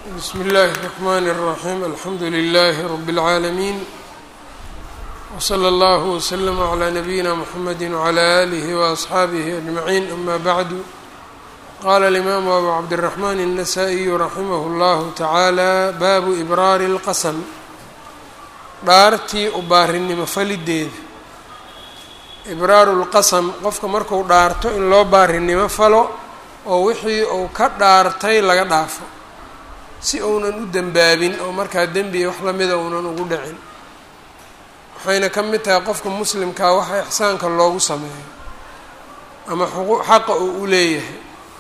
bsm اllh الرحmn الرaحيم alxamdu لlh رb العaalمين وslى اllه وsلم عlى نbyina mحamd وعlى آlه وأصxaabه أجمعين أma bعd qala الإmam أbu cabdالرحmn النsائي raximh اllah taعaalى bab إbraar الqasm dhaartii u baarinimo falideeda ibraaru اlqasm qofka marku dhaarto in loo baarinimo falo oo wixii uu ka dhaartay laga dhaafo si uunan u dembaabin oo markaa dembiga wax lamida uunan ugu dhicin waxayna ka mid tahay qofka muslimkaa waxa ixsaanka loogu sameeyo ama xaqa uu u leeyahay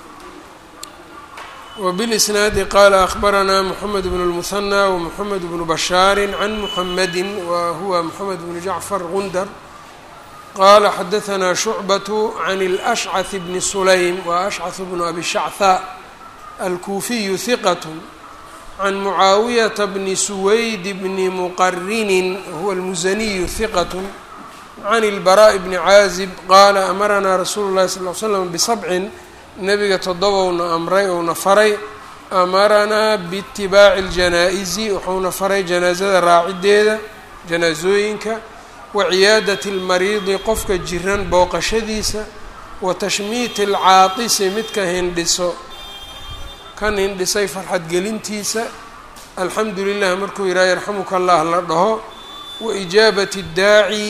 wbilisnaadi qaala akhbaranaa moxamed bnu lmuhanى wmoxamed bnu bashaari can muxamedi wa huwa moxamed bnu jacfar gundar qala xadaثna shucbaة can اlأshcaث bni sulaym wa ashcaث bnu abi shachaa alkuufiyu hiqat can mucaawiyata bni suwayd bni muqarinin huwa almusaniyu hiqat can اlbaraaءi bni caazib qaala amaranaa rasuulu اlahi sal ly slam bisabcin nabiga toddobowna amray ouna faray amaranaa biitibaaci اljanaa-isi wuxuuna faray janaasada raacideeda janaasooyinka waciyaadati اlmariidi qofka jiran booqashadiisa wa tashmiiti alcaatisi midka hindhiso kan hindhisay farxadgelintiisa alxamdu lilah markuu yidhaha yarxamuka allah la dhaho wa ijaabati اdaaci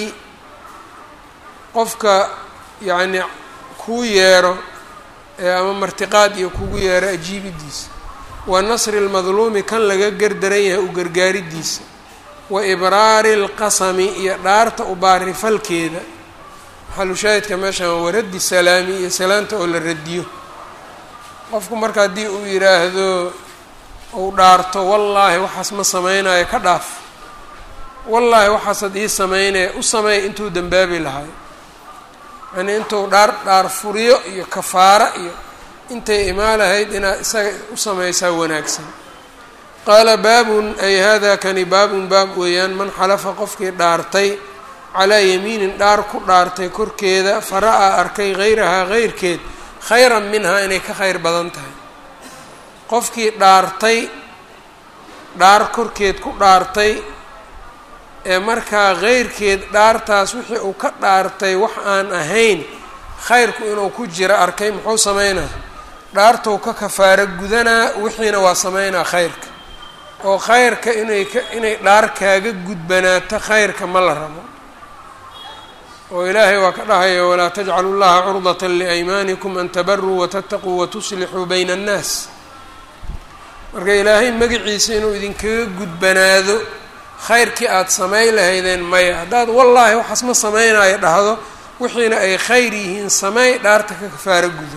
qofka yacni kuu yeero ee ama martiqaad iyo kugu yeero ajiibidiisa wa nasri اlmadluumi kan laga gardaran yahay u gargaaridiisa wa ibraari اlqasami iyo dhaarta u baarifalkeeda maxalushaahidka meeshan waa waraddi salaami iyo salaanta oo la radiyo qofku marka haddii uu yidhaahdo uu dhaarto wallaahi waxaas ma sameynayo ka dhaaf wallaahi waxaasaad ii sameynaya u sameey intuu dembaabi lahay yani intuu dhaar dhaar furiyo iyo kafaaro iyo intay imaan lahayd inaad isaga u sameysaa wanaagsan qaala baabun ay hada kani baabun baab weeyaan man xalafa qofkii dhaartay calaa yamiinin dhaar ku dhaartay korkeeda fara-a arkay hayrahaa heyrkeed khayran minhaa inay ka khayr badan tahay qofkii dhaartay dhaar korkeed ku dhaartay ee markaa heyrkeed dhaartaas wixii uu ka dhaartay wax aan ahayn khayrku inuu ku jiro arkay muxuu sameynaa dhaartou ka kafaaro gudanaa wixiina waa sameynaa khayrka oo khayrka inay ka inay dhaar kaaga gudbanaato khayrka ma la rabo oo ilaahay waa ka dhahaya walaa tajcalu llaha curdata liaymaanikum an tabaruu watataquu watuslixuu bayna annaas marka ilaahay magaciisa inuu idinkaga gudbanaado khayrkii aada samay lahaydeen maya haddaad wallaahi waxaas ma samaynayo dhahdo wixiina ay khayr yihiin samey dhaarta ka kafaaro gudo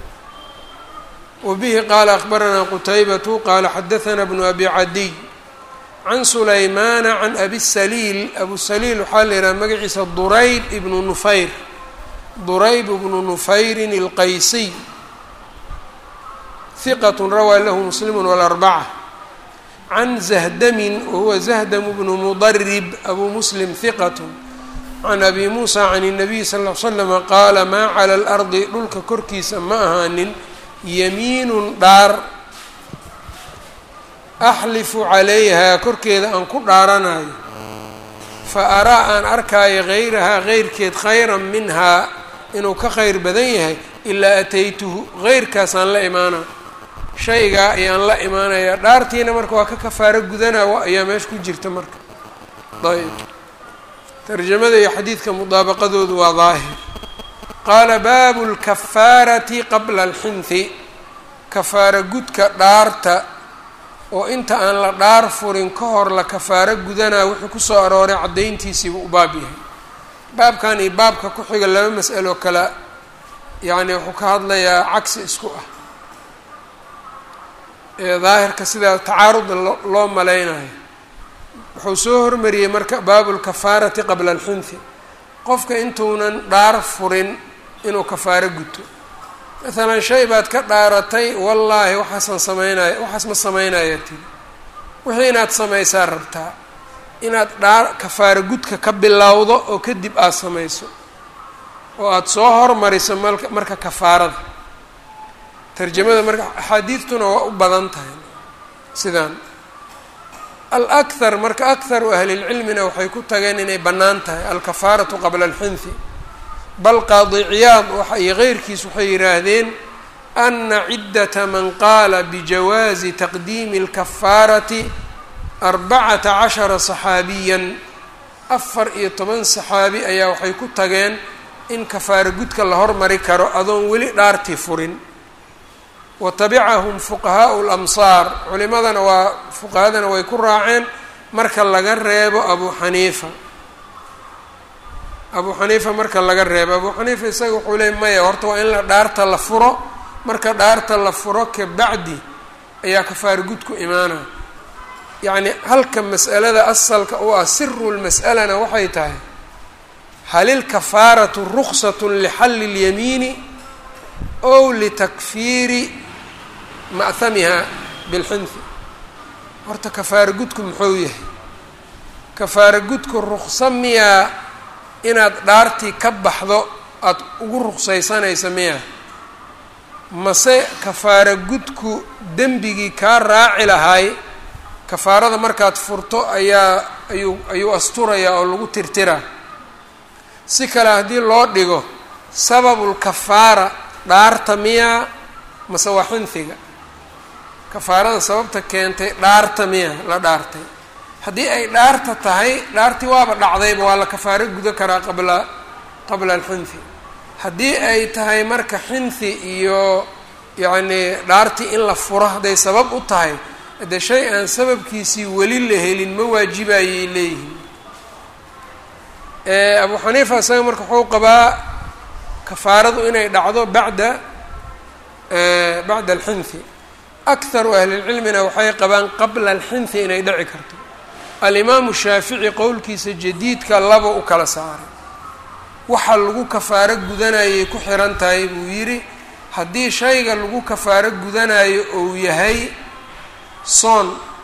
wbihi qaala akbaranaa qutaybatu qaala xadaثna bnu abi cadiy can sulaymaana can abi saliil abu saliil waxaa la yidhaha magaciisa durayb ibnu nufayr durayb ibnu nufayrin اlqaysiy hiqat rawaa lahu muslimu wاlarbaca can zahdamin wahuwa zahdamu bnu mudarib abu muslim hiqat can abi muusa can الnabiy sal ll l slama qaala maa cala اlardi dhulka korkiisa ma ahaanin yamiinun dhaar axlifu calayhaa korkeeda aan ku dhaaranayo fa araa aan arkaayo hayrahaa heyrkeed khayran minhaa inuu ka khayr badan yahay ilaa ataytuhu heyrkaasaan la imaana shaygaa ayaan la imaanaya dhaartiina marka waa ka kafaaro gudanaa ayaa meesha ku jirta marka ayb tarjamada iyo xadiidka mudaabaqadoodu waa daahir qaala baabu lkafaarati qabla alxinhi kafaaro gudka dhaarta oo inta aan la dhaar furin ka hor la kafaaro gudanaa wuxuu kusoo arooray caddayntiisiibuu u baab yahay baabkan iyo baabka ku xiga laba mas'alo kale yacni wuxuu ka hadlayaa cagsi isku ah ee daahirka sidaa tacaaruda loo malaynayo wuxuu soo hormariyey marka baabu lkafaarati qabla alxinhi qofka intuunan dhaar furin inuu kafaaro guto maalan shay baad ka dhaaratay wallaahi waxaasaan sameynaya waxaas ma sameynaya tiri wixii inaad samaysaa rabtaa inaad dhaar kafaaro gudka ka bilowdo oo kadib aada samayso oo aada soo hormariso malka marka kafaarada tarjamada marka axaadiidtuna waa u badan tahay sidaan alakhar marka akharu ahlilcilmina waxay ku tageen inay bannaan tahay alkafaaratu qabla alxinthi bal qaadi ciyaad iyo keyrkiis waxay yidhaahdeen ana ciddata man qaala bijawaazi taqdiimi alkafaarati arbacata cashara saxaabiyan afar iyo toban saxaabi ayaa waxay ku tageen in kafaaro gudka la hormari karo adoon weli dhaartii furin wa tabicahum fuqahaau lamsaar culimadana waa fuqahadana way ku raaceen marka laga reebo abu xaniifa abu xaniifa marka laga reebo abu xaniifa isaga wuxuu leey maya horta waa in la dhaarta la furo marka dhaarta la furo kabacdi ayaa kafaaro gudku imaanaya yacni halka mas'alada asalka u ah siru lmas'alana waxay tahay hal ilkafaaratu ruksat lixalli اlyamiini ow litakfiiri ma'hamiha bilxinfi horta kafaaro gudku muxuu yahay kafaaro gudku rukso miyaa inaad dhaartii ka baxdo aada ugu ruksaysanaysa miyaa mase kafaaro gudku dembigii kaa raaci lahay kafaarada markaad furto ayaa ayuu ayuu asturayaa oo lagu tirtiraa si kale haddii loo dhigo sababulkafaara dhaarta miyaa mase waa xinfiga kafaarada sababta keentay dhaarta miya la dhaartay haddii ay dhaarta tahay dhaartii waaba dhacdayba waa la kafaaro gudo karaa qabla qabla alxinfi haddii ay tahay marka xinfi iyo yacnii dhaartii in la furo hadday sabab u tahay de shay aan sababkiisii weli la helin ma waajibayay leeyihiin abu xaniifa isaga marka wuxuu qabaa kafaaradu inay dhacdo bacda bacda alxinfi akharu ahlilcilmina waxay qabaan qabla alxinfi inay dhici karto alimaamu shaafici qowlkiisa jadiidka laba u kala saaray waxa lagu kafaaro gudanayay ku xiran tahay buu yidhi haddii shayga lagu kafaaro gudanayo ou yahay soon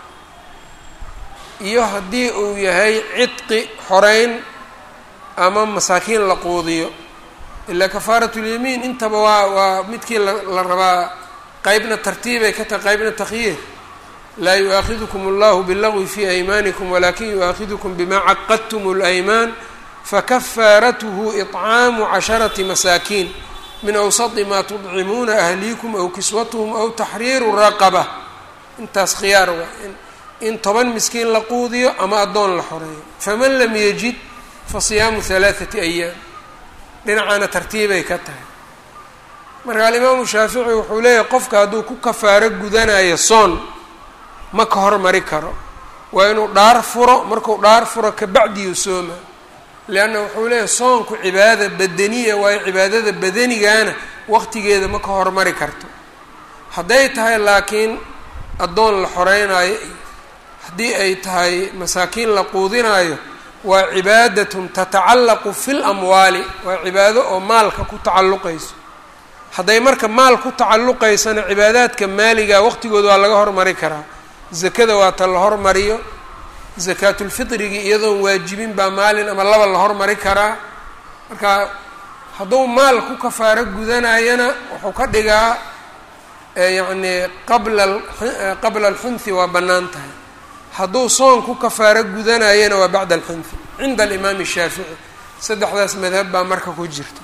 iyo haddii uu yahay cidqi xoreyn ama masaakiin la quudiyo ilaa kafaaratulyamiin intaba waa waa midkii la rabaa qeybna tartiibay ka tahay qeybna takhyiir laa yu-aakhidukum allahu bilagwi fi aymaanikum walakin yu-aakhidukum bima caqadtum اlaymaan fakafaaratuhu iطcaamu casharati masaakiin min awsati ma tudcimuuna ahliikum aw kiswatuhum aw taxriiru raqaba intaas khiyaar waa in toban miskiin la quudiyo ama addoon la xoreeyo faman lam yajid fa siyaamu halaathati ayaam dhinacaana tartiibay ka tahay marka alimaamu shaafici wuxuu leeyahay qofka hadduu ku kafaaro gudanayo soon ma ka hormari karo waa inuu dhaar furo markuu dhaar furo kabacdiyu sooma leanna wuxuu leeyahay soonku cibaada badaniya waayo cibaadada badanigaana waqtigeeda ma ka hormari karto hadday tahay laakiin addoon la xoreynaayo iyo haddii ay tahay masaakiin la quudinaayo waa cibaadatun tatacallaqu fi lamwaali waa cibaado oo maalka ku tacalluqayso hadday marka maal ku tacalluqaysana cibaadaadka maaliga waqtigooda waa laga hormari karaa zakada waa ta la hormariyo zakaatulfitrigii iyadoon waajibin baa maalin ama laba la hormari karaa marka hadduu maal ku kafaaro gudanayana wuxuu ka dhigaa yacni qabla qabla alxinfi waa bannaan tahay hadduu soon ku kafaaro gudanayana waa bacda alxinfi cinda alimaami shaafici saddexdaas madhab baa marka ku jirta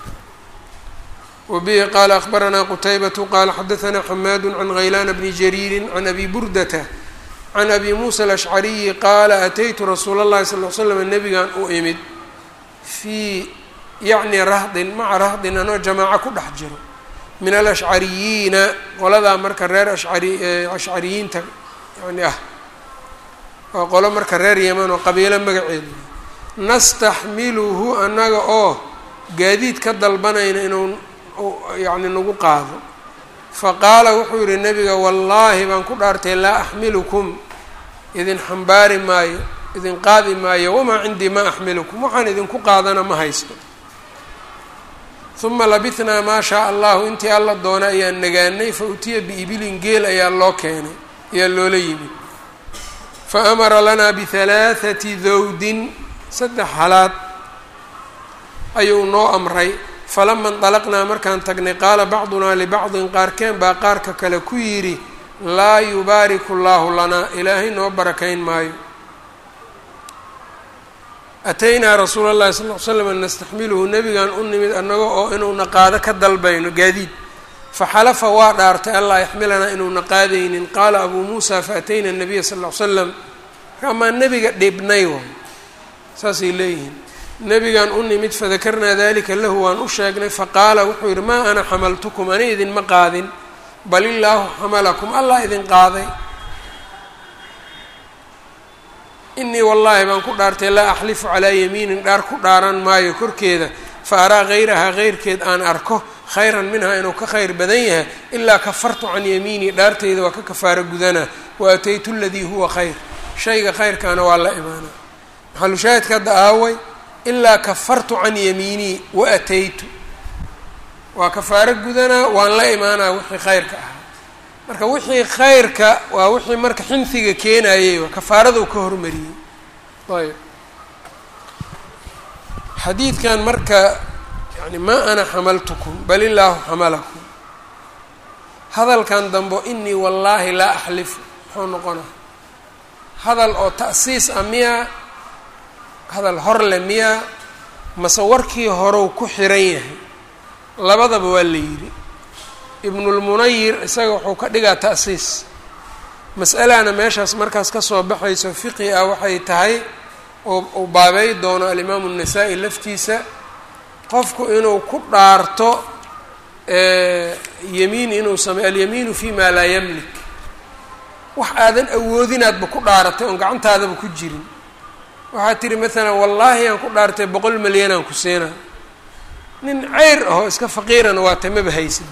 wabihi qaala akbaranaa qutaybatu qaala xadaanaa xamaadu can haylaana bni jariirin can abi burdata can abi muusa alashcariyi qaala ataytu rasuula اllahi sal l slam nabigan u imid fii yacni rahdin maca rahdin anoo jamaaco ku dhex jiro min alashcariyiina qoladaa marka reer ashcari ashcariyiinta yani ah waa qolo marka reer yeman oo qabiilo magaceedu nastaxmiluhu annaga oo gaadiid ka dalbanayna inuu yacni nagu qaado faqaala wuxuu yihi nabiga wallaahi baan ku dhaartay laa axmilukum idin xambaari maayo idin qaadi maayo wamaa cindii ma axmilukum waxaan idinku qaadana ma haysto uma labithnaa maa shaa allahu intii alla doona ayaan nagaanay fa utiya biibilin geel ayaa loo keenay ayaa loola yimid fa amara lanaa bihalaathati dawdin saddex halaad ayuu noo amray falama indalaqnaa markaan tagnay qaala bacdunaa libacdin qaarkeen baa qaarka kale ku yidhi laa yubaariku llaahu lanaa ilaahay noo barakayn maayo ataynaa rasuula اllahi sal l slam nastaxmiluhu nebigan u nimid annaga oo inuuna qaado ka dalbayno gaadiid faxalafa waa dhaartay allaa yaxmilanaa inuuna qaadaynin qaala abuu muusa faatayna الnabiya sal l slam amaa nebiga dhibnay waay saasay leeyihiin nebigan u nimid fadakarnaa dalika lahu waan u sheegnay faqaala wuxuu yidhi maa ana xamaltukum ani idinma qaadin bal illaahu xamalakum allah idin qaaday inii wallaahi baan ku dhaartay laa axlifu calaa yamiinin dhaar ku dhaaran maayo korkeeda fa araa hayrahaa heyrkeed aan arko khayran minhaa inuu ka khayr badan yahay ilaa kafartu can yamiinii dhaarteyda waa ka kafaaro gudanaa wa ataytu aladii huwa khayr shayga khayrkaana waa la imaanaa maxalushaahidka hadda aaway ilaa kafartu can yamiinii wa ataytu waa kafaaro gudanaa waan la imaanaa wixii khayrka ahaa marka wixii khayrka waa wixii marka xinfiga keenayay waa kafaaraduu ka hormariyey ayb xadiidkan marka yani maa ana xamaltukum bal illaahu xamalakum hadalkan dambo inii wallaahi laa axlifu muxuu noqona hadal oo ta'siis ah miyaa hadal hor le miyaa mase warkii horew ku xiran yahay labadaba waa la yidhi ibnulmunayir isaga wuxuu ka dhigaa ta'siis mas'alana meeshaas markaas kasoo baxayso fiqi ah waxay tahay oo uu baabey doono alimaamu الnasaa-i laftiisa qofku inuu ku dhaarto yamiin inuu sameyo alyamiinu fi ma laa yamlik wax aadan awoodinaadba ku dhaaratay oon gacantaadaba ku jirin waxaad tihi maalan wallaahi aan ku dhaartay boqol milyan aan ku siina nin ceyr ahoo iska faqiirana waa tay maba haysid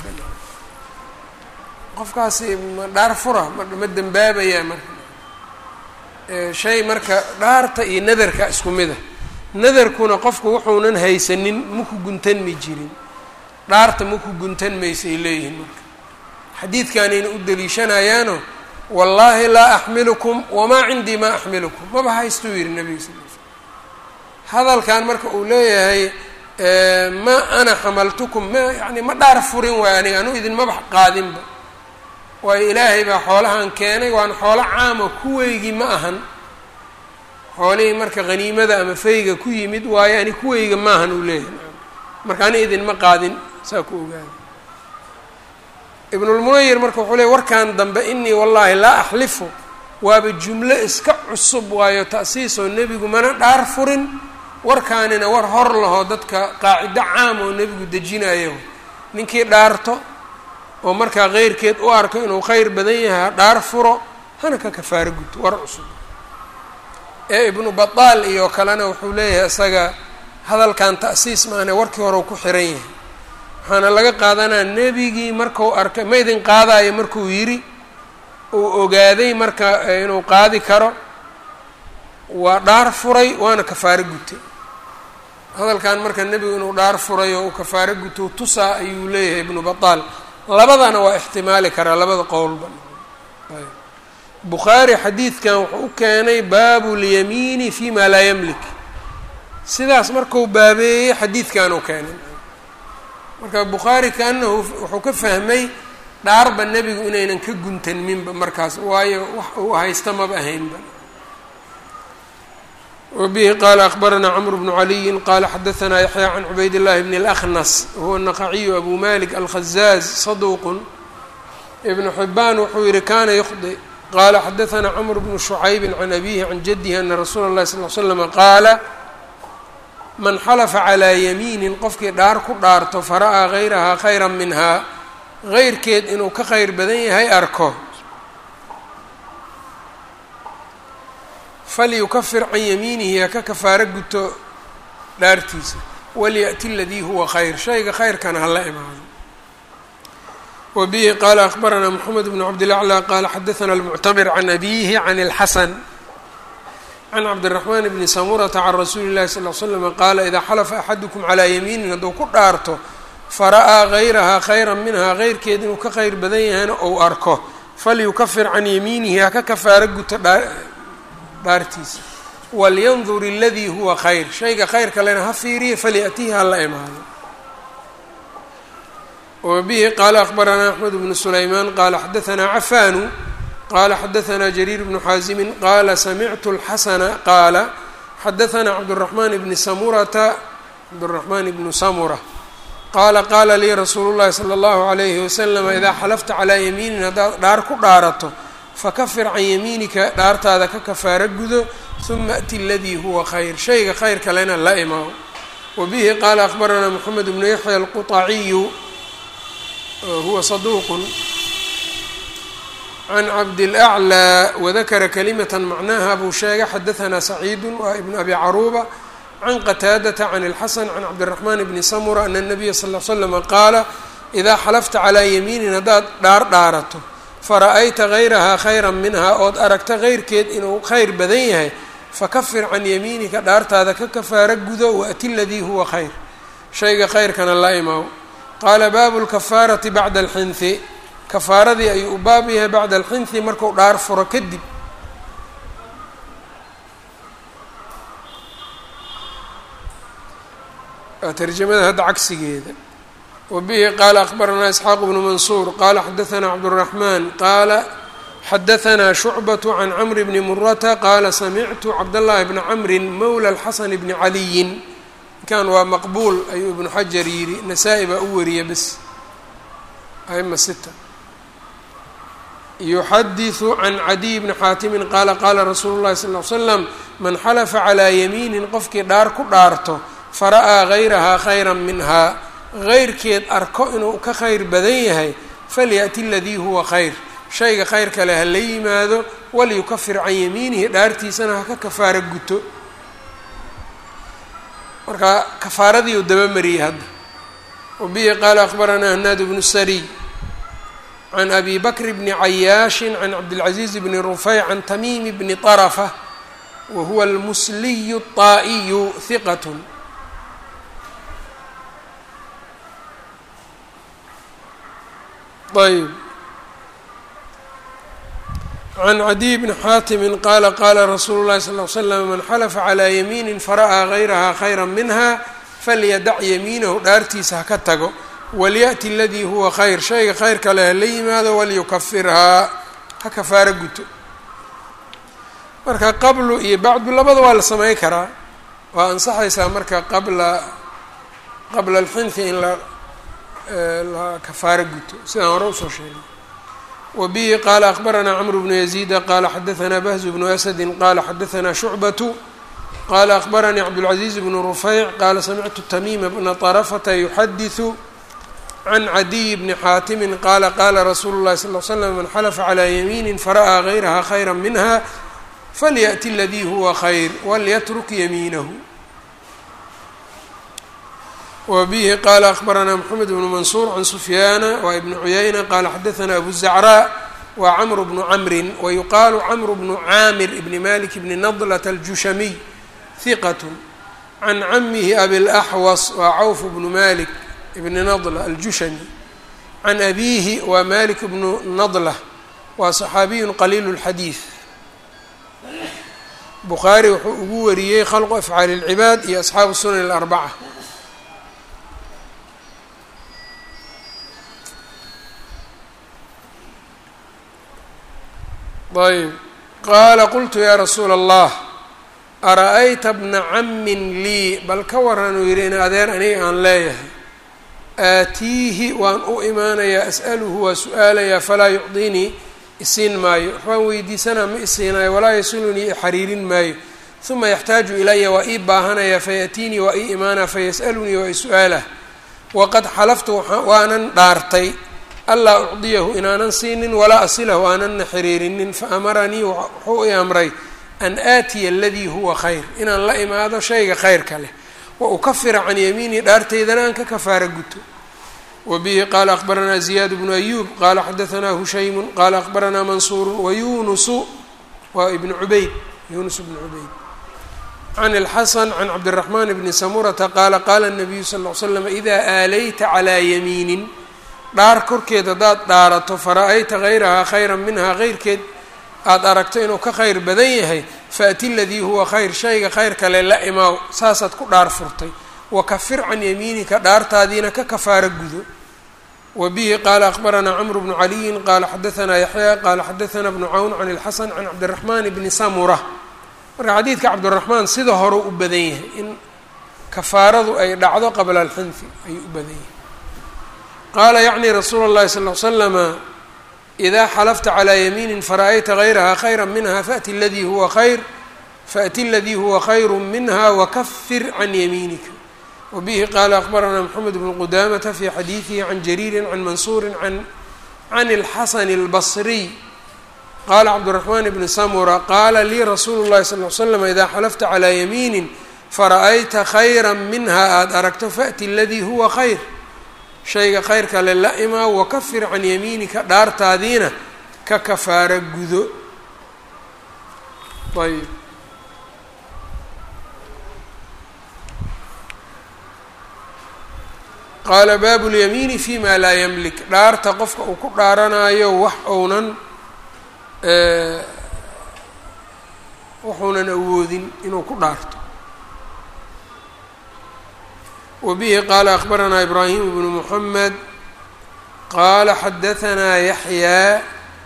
qofkaasi ma dhaar fura ma ma dembaabayaa marka shay marka dhaarta iyo nadarka isku mid a nadarkuna qofku wuxuunan haysanin maku guntanmi jirin dhaarta maku guntan maysay leeyihiin marka xadiidkanayna u daliishanayaano wallaahi laa axmilukum wamaa cindii maa axmilukum maba haystuu yihi nabiga sal l slam hadalkan marka uu leeyahay ma ana xamaltukum ma yani ma dhaar furin waay aniga anu idinmaba qaadinba waayo ilaahay baa xoolahan keenay waana xoolo caama kuweygii ma ahan xoolihii marka haniimada ama fayga ku yimid waayo ani kuweyga ma ahan uu leeyahay marka ani idinma qaadin saa ku ogaada ibnulmunayir marka wuxuu leey warkan dambe inii wallaahi laa axlifu waaba jumlo iska cusub waayo ta'siisoo nebigu mana dhaar furin warkaanina war hor laho dadka qaacido caam oo nebigu dejinayo ninkii dhaarto oo markaa keyrkeed u arko inuu kheyr badan yahay ha dhaar furo hana ka kafaaro guto war cusub ee ibnu bataal iyo kalena wuxuu leeyahay isaga hadalkan ta'siis maane warkii hore u ku xiran yahay waxaana laga qaadanaa nebigii marku arkay ma idin qaadayo markuu yidhi uu ogaaday marka inuu qaadi karo waa dhaar furay waana kafaaro gutay hadalkan marka nebigu inuu dhaar furay oo uu kafaaro guto tusaa ayuu leeyahay ibnu bataal labadana waa ixtimaali karaa labada qowlba bukhaari xadiidkan wuxuu u keenay baabu lyamiini fi ma laa yamlik sidaas marku baabeeyey xadiidkan uu keenay marka bukhaari kaanahu wuxuu ka fahmay dhaarba nebigu inaynan ka guntanminba markaas waayo wax uu haysta maba ahaynba wbihi qala akbaranaa cmr bnu caliyin qala xadaanaa yaxya can cubayd llahi bn اlأkhnas wahuwa naqaciyu abu malik alkhazaaz saduq ibnu xibaan wuxuu yihi kana ykhdi qala xadaanaa cmr bnu shucaybi can abihi can jadihi ana rasuula اlahi sal l slm qaala man xalafa calىa yamiinin qofkii dhaar ku dhaarto fara'aa gayrahaa khayra minhaa geyrkeed inuu ka khayr badan yahay arko falyukafir can yamiinihi ha ka kafaaro guto dhaartiisa walyaأti aladii huwa khayr shayga khayrkana hala imaado wa bihi qaala akbaranaa mxamed bn cabdilaclى qaala xadaana almuctamir can abihi can اlxasan can cabdiraxmaan bni samurata can rasuuli اllahi sal l slm qaala idaa xalafa axadukum calaa yamiinin hadduu ku dhaarto fara'aa gayrahaa khayra minhaa geyrkeed inuu ka khayr badan yahayna ou arko falyukafir can yamiinihi ha ka kafaaro guto dhaartiisa walyandur aladii huwa khayr shayga khayrka lena ha fiiriya falyatihi ha la imaado wbihi qaala akbaranaa axmed bnu sulaymaan qaala xadaanaa cafaanu qaala xadaanaa jariir bnu xaasimin qaala samictu اlxasana qaala xadaanaa cabduraxmaan bni samurata cabduraxmaan ibnu samura qaala qaala lii rasuulu llahi sala allahu alayhi wasalam idaa xalafta calaa yamiinin haddaad dhaar ku dhaarato fakafir can yamiinika dhaartaada ka kafaaro gudo huma ati aladii huwa khayr shayga khayr kalena la imaao wabihi qaala akbaranaa moxamed bnu yaxya alquطaciyu huwa saduuq can cabdilأclى wadakara kalimata macnaha buu sheegay xadaanaa saciidu waa ibnu abi caruuba can qataadata can اlxasan can cabdiraxmaan bni samura ana الnabiya sal l slama qaala idaa xalafta calaa yamiinin haddaad dhaar dhaarato fara-ayta gayrahaa khayra minhaa ood aragta keyrkeed inuu khayr badan yahay fakafir can yamiinika dhaartaada ka kafaaro gudo waati ladii huwa khayr shayga khayrkana la imaaw qaala baabu lkafaarati bacda alxinhi kafaaradii ayuu u baab yahay bacda alxinhi marku dhaar furo kadib waa tarjamada hadda cagsigeeda wabihi qaala akbaranaa isxaaq bnu mansuur qaala xadaanaa cabduraxmaan qaala xadaanaa shucbaة can camri bni murata qaala samictu cabdاllahi bna camrin mowla اlxasan bni caliyin kan waa maqbuul ayuu ibnu xajar yidhi nasaa-i baa u wariya bes ama sita yuxadiثu can cadiy bni xaatimin qaala qaala rasuulu llahi sal ly slam man xalafa calaa yamiinin qofkii dhaar ku dhaarto fara'aa gayrahaa khayra minhaa geyrkeed arko inuu ka khayr badan yahay falyaأti aladii huwa khayr shayga khayr kale ha la yimaado walyukafir can yamiinihi dhaartiisana ha ka kafaaro guto marka kafaaradii uu dabamariyey hadda wabihi qaala akbaranaa hanaad bnu sariy can abi bakr bni cayaashin can cabdilcaziiz bni rufeyc can tamiimi bni طarafa wa huwa almusliyu الطaa'iyu hiqat ayb can cadiy bni xaatimi qaala qaala rasuulu llahi sal l slam man xalafa calaa yamiinin fara'aa gayrahaa khayra minha falyadac yamiinahu dhaartiisa ha ka tago walyaأti aladii huwa khayr shayga khayr kale ha la yimaado walyukafirhaa ha kafaaro guto marka qablu iyo bacdu labada waa la samey karaa waa ansaxaysaa marka qabla qabla alxinhi in la la kafaaro guto sidaan hore usoo sheegay wbihi qaala akbaranaa cmru bnu yaziida qaala xadaanaa bahzu bnu asadi qaala xadaanaa shucbatu qaala akbaranii cabdاlcaziiz bnu rufeyc qaala samictu tamiima bna طarafata yuxadiثu can cadiy bni xaatimi qaala qaala rasuulu اlahi sal l slam man xalafa calaa yamiini fara'aa gayraha khayra minha falyaأti aladii huwa khayr walyatruk yamiinahu wbihi qaala akbaranaa mxamed bnu mansuur can sufyaana waa ibnu cuyayna qaala xadaanaa abu zacraa waa camru bnu camrin wayuqaalu camru bnu caamir ibni malik bni nadlat aljushamiy hiqat can camihi abilaxwas waa cawf bnu malik ibni nadla aljushami can abiihi waa malik bnu nadla waa saxaabiyun qaliilu اlxadiid bukhaari wuxuu ugu wariyey khalqu afcaali اlcibaad iyo asxaabu sunan اlarbaca ayb qaala qultu yaa rasuula allah ara-ayta bna cammin lii bal ka waran uu yidhi in adeer aniga aan leeyahay aatiihi waan u imaanayaa as'aluhu waa su-aalayaa falaa yucdinii isiin maayo waxbaan weydiisanaa ma isiinayo walaa yasilunii ixariirin maayo uma yaxtaaju ilaya waa ii baahanayaa fayaatiinii waa ii imaanaa fayas'alunii waa i su-aalah waqad xalaftu waanan dhaartay allaa ucdiyahu inaanan siinin walaa asilahu aananna xiriirinin fa amaranii wuxuu i amray an aatiya aladii huwa khayr inaan la imaado shayga khayrka leh wa ukafira can yamiinii dhaarteydana aan ka kafaara guto wa bihi qaala akbaranaa ziyaad bnu ayuub qaala xadaanaa hushaymun qaala akbaranaa mansuuru wayunusu waa ibnu cubayd yunus bnu cubayd can اlxasan can cabdiraxmaan bni samurata qaala qaala الnabiyu sal ll slam idaa aalayta calaa yamiinin dhaar korkeed haddaad dhaarato fara-ayta gayrahaa khayra minhaa keyrkeed aada aragto inuu ka khayr badan yahay faati ladii huwa khayr shayga khayr kale la imaaw saasaad ku dhaar furtay wakafir can yamiinika dhaartaadiina ka kafaaro gudo wbihi qala akbaranaa cmr bnu caliyin qala xadaanaa yaxya qala xadaanaa bnu cawn can اlxasan can cabdiraxman bni samura marka xadiidka cabdiraxmaan sida hore u badan yahay in kafaaradu ay dhacdo qabla alxinfi ayuu u badan yahay qaala yacni rasuula اllahi sal l slama ida xalafta calى yamiini fara'ayta gayraha khayra minha faأti ladii huwa khayr faأti اladii huwa khayr minha wakafir can yamiinika wbihi qala akbaranaa mxamed bnu qudamata fi xadiidihi can jariiri can mansuuri can can اlxasan اlbصriy qala cabdالraxman bni samura qaala lii rasuulu اllahi sal l slam ida xalafta calىa yamiini fara'ayta khayra minha aada aragto faأti اladii huwa khayr shayga khayrka le la imaa wakafir can yamiinika dhaartaadiina ka kafaara gudo ayb qaala baabu اlyamiini fi ma laa ymlik dhaarta qofka uu ku dhaaranayo wax ounan waxuunan awoodin inuu ku dhaarto wa bihi qaala akbaranaa ibraahim bnu muxamed qaala xadaanaa yaxyaa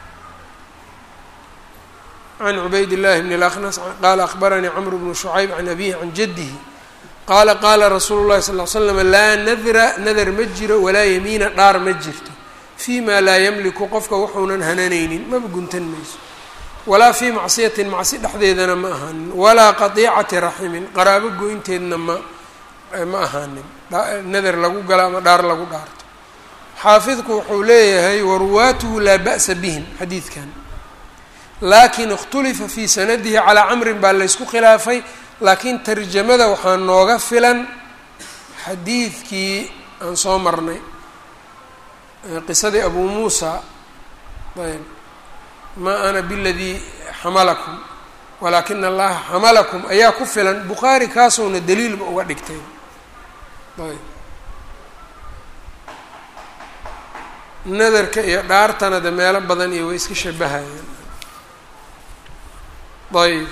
can cubayd اllahi bn اlaknas qaala akbaranii cmr bnu shucayb can abihi can jadihi qaala qaala rasuulu llahi sal l slam laa nadra nadar ma jiro walaa yamiina dhaar ma jirto fii ma laa yamliku qofka wuxuunan hananaynin maba guntan mayso walaa fii macsiyatin macsi dhexdeedana ma ahaanin walaa qadiicati raximin qaraabo goynteedna ma ma ahaanin nadar lagu galo ama dhaar lagu dhaarto xaafidku wuxuu leeyahay waruwaatuhu laa ba'sa bihim xadiidkan laakin ikhtulifa fii sanadihi calaa camrin baa laysku khilaafay laakiin tarjamada waxaa nooga filan xadiidkii aan soo marnay qisadii abuu muusa ayb maa ana biladii xamalakum walaakina allaha xamalakum ayaa ku filan bukhaari kaasowna daliilba uga dhigtay ayb nadarka iyo dhaartana de meelo badan iyo way iska shabahayaan ayb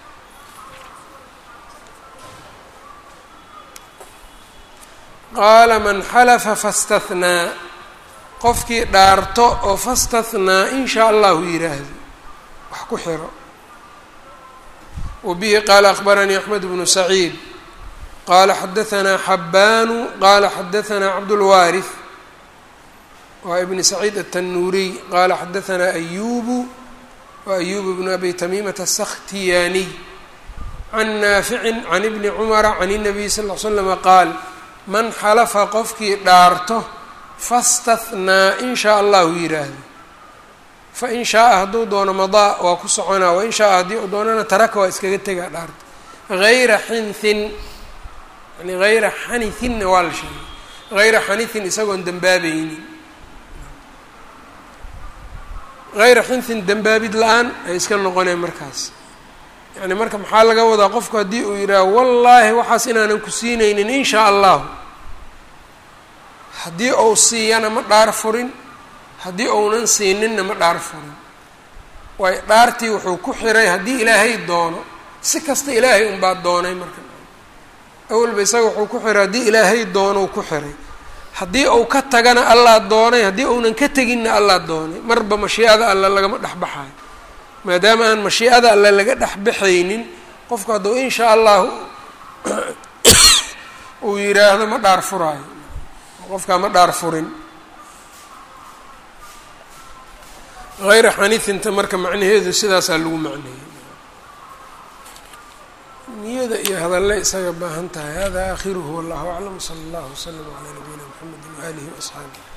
qaala man xalafa fastathnaa qofkii dhaarto oo fastathnaa in shaa allahu yiraahdo wax ku xiro wa bihi qaala akbaranii axmed bnu saciid qaala xadaanaa xabbaanu qaala xadaanaa cabdulwaarih waa ibni saciid atanuuriy qaala xadaanaa ayubu wa ayubu bnu abi tamiimata asakhtiyaaniy can naaficin can ibni cumara can الnabiy sal l slama qaal man xalafa qofkii dhaarto fastathnaa in shaa allahu yiraahdo fain shaaa hadduu doono madaa waa ku soconaa wain shaaa haddii uu doonana taraka waa iskaga tegaa dhaarta hayra xinthin yani hayra xanithinna waa la sheegay hayra xanithin isagoon dembaabaynin hayra xinthin dembaabid la-aan ay iska noqoneen markaas yani marka maxaa laga wadaa qofku haddii uu yidhaaho wallaahi waxaas inaanan ku siinaynin in shaa allahu haddii uu siiyana ma dhaar furin haddii uunan siininna ma dhaar furin waayo dhaartii wuxuu ku xiray haddii ilaahay doono si kasta ilaahay unbaa doonay marka awalba isaga wuxuu ku xiray haddii ilaahay doonou ku xiray haddii uu ka tagana allaa doonay haddii uunan ka teginna allaa doonay marba mashiicada alle lagama dhexbaxayo maadaama aan mashiicada alle laga dhexbaxaynin qofku hadduu in shaa allahu uu yidhaahdo ma dhaar furaayo qofkaa ma dhaar furin hayra xanifinta marka macnaheedu sidaasaa lagu macneeyey niyada iyo hadalle isaga baahan tahay hada aakhiruhu wallahu aclam sala allahu waslama calaa nabiyina mxamedi waaalihi waasxaabih